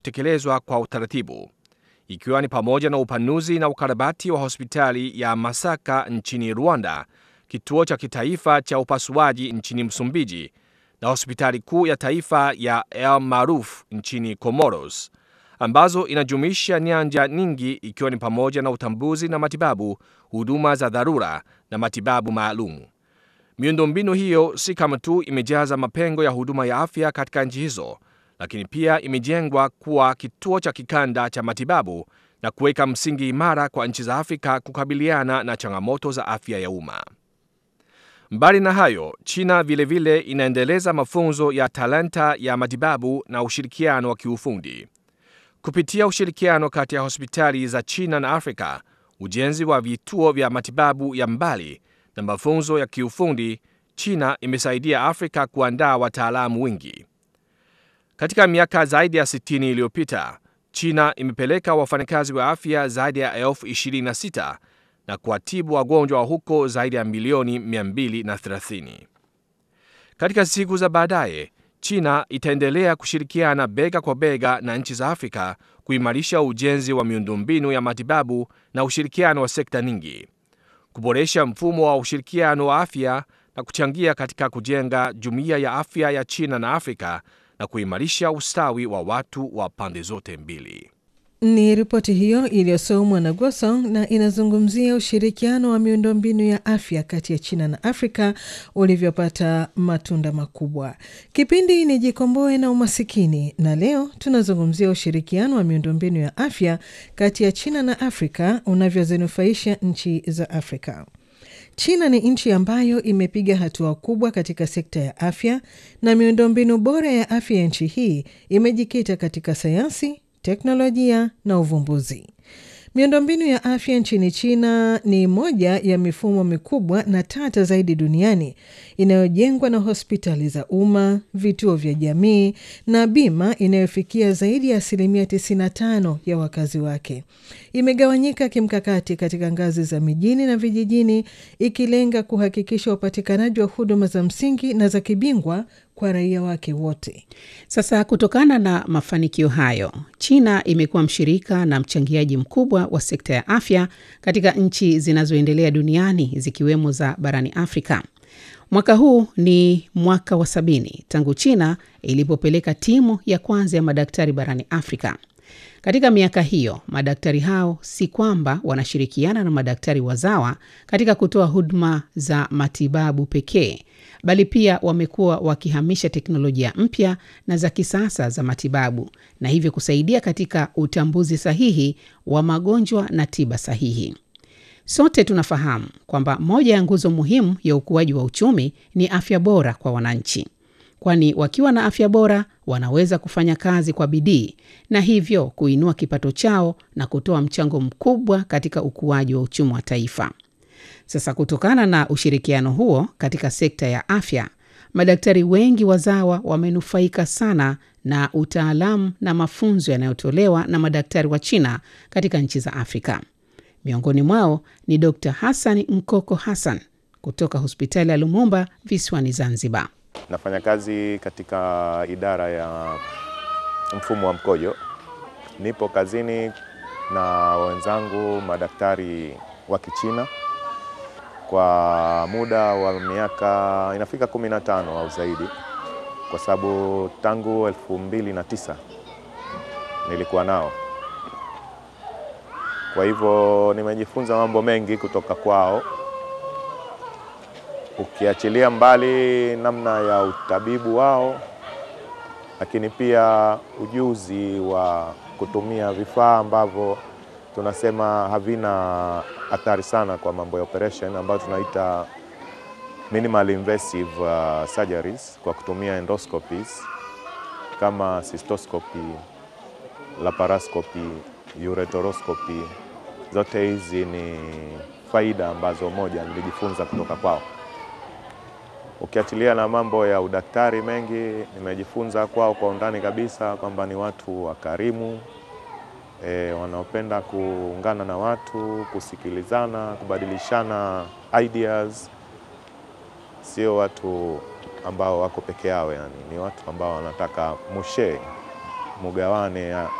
tekelezwa kwa utaratibu, ikiwa ni pamoja na upanuzi na ukarabati wa hospitali ya Masaka nchini Rwanda, kituo cha kitaifa cha upasuaji nchini Msumbiji na hospitali kuu ya taifa ya El Maruf nchini Comoros, ambazo inajumuisha nyanja nyingi ikiwa ni pamoja na utambuzi na matibabu, huduma za dharura na matibabu maalum. Miundombinu hiyo si kama tu imejaza mapengo ya huduma ya afya katika nchi hizo, lakini pia imejengwa kuwa kituo cha kikanda cha matibabu na kuweka msingi imara kwa nchi za Afrika kukabiliana na changamoto za afya ya umma. Mbali na hayo, China vilevile vile inaendeleza mafunzo ya talanta ya matibabu na ushirikiano wa kiufundi. Kupitia ushirikiano kati ya hospitali za China na Afrika, ujenzi wa vituo vya matibabu ya mbali na mafunzo ya kiufundi, China imesaidia Afrika kuandaa wataalamu wengi. Katika miaka zaidi ya 60 iliyopita, China imepeleka wafanyakazi wa afya zaidi ya elfu 26 na kuwatibu wagonjwa wa huko zaidi ya milioni 230. Katika siku za baadaye, China itaendelea kushirikiana bega kwa bega na nchi za Afrika kuimarisha ujenzi wa miundombinu ya matibabu na ushirikiano wa sekta nyingi, kuboresha mfumo wa ushirikiano wa afya na kuchangia katika kujenga jumuiya ya afya ya China na Afrika na kuimarisha ustawi wa watu wa pande zote mbili. Ni ripoti hiyo iliyosomwa na Gwasong na inazungumzia ushirikiano wa miundombinu ya afya kati ya China na Afrika ulivyopata matunda makubwa. Kipindi ni Jikomboe na Umasikini, na leo tunazungumzia ushirikiano wa miundombinu ya afya kati ya China na Afrika unavyozinufaisha nchi za Afrika. China ni nchi ambayo imepiga hatua kubwa katika sekta ya afya na miundombinu bora ya afya ya nchi hii imejikita katika sayansi teknolojia na uvumbuzi. Miundombinu ya afya nchini China ni moja ya mifumo mikubwa na tata zaidi duniani inayojengwa na hospitali za umma, vituo vya jamii na bima inayofikia zaidi ya asilimia 95 ya wakazi wake. Imegawanyika kimkakati katika ngazi za mijini na vijijini, ikilenga kuhakikisha upatikanaji wa huduma za msingi na za kibingwa kwa raia wake wote. Sasa, kutokana na mafanikio hayo, China imekuwa mshirika na mchangiaji mkubwa wa sekta ya afya katika nchi zinazoendelea duniani zikiwemo za barani Afrika. Mwaka huu ni mwaka wa sabini tangu China ilipopeleka timu ya kwanza ya madaktari barani Afrika. Katika miaka hiyo, madaktari hao si kwamba wanashirikiana na madaktari wazawa katika kutoa huduma za matibabu pekee, bali pia wamekuwa wakihamisha teknolojia mpya na za kisasa za matibabu na hivyo kusaidia katika utambuzi sahihi wa magonjwa na tiba sahihi. Sote tunafahamu kwamba moja ya nguzo muhimu ya ukuaji wa uchumi ni afya bora kwa wananchi, kwani wakiwa na afya bora wanaweza kufanya kazi kwa bidii na hivyo kuinua kipato chao na kutoa mchango mkubwa katika ukuaji wa uchumi wa taifa. Sasa, kutokana na ushirikiano huo katika sekta ya afya, madaktari wengi wazawa wamenufaika sana na utaalamu na mafunzo yanayotolewa na madaktari wa China katika nchi za Afrika. Miongoni mwao ni Dr. Hassan Mkoko Hassan kutoka hospitali ya Lumumba visiwani Zanzibar. Nafanya kazi katika idara ya mfumo wa mkojo. Nipo kazini na wenzangu madaktari wa Kichina kwa muda wa miaka inafika 15 au zaidi, kwa sababu tangu elfu mbili na tisa nilikuwa nao. Kwa hivyo nimejifunza mambo mengi kutoka kwao, ukiachilia mbali namna ya utabibu wao, lakini pia ujuzi wa kutumia vifaa ambavyo tunasema havina athari sana kwa mambo ya operation ambayo tunaita minimal invasive uh, surgeries kwa kutumia endoscopies kama cystoscopy, laparoscopy, ureteroscopy. Zote hizi ni faida ambazo moja nilijifunza kutoka kwao. Ukiachilia na mambo ya udaktari mengi nimejifunza kwao kwa undani kabisa, kwamba ni watu wakarimu E, wanaopenda kuungana na watu, kusikilizana, kubadilishana ideas. Sio watu ambao wako peke yao, yani ni watu ambao wanataka mushe mugawane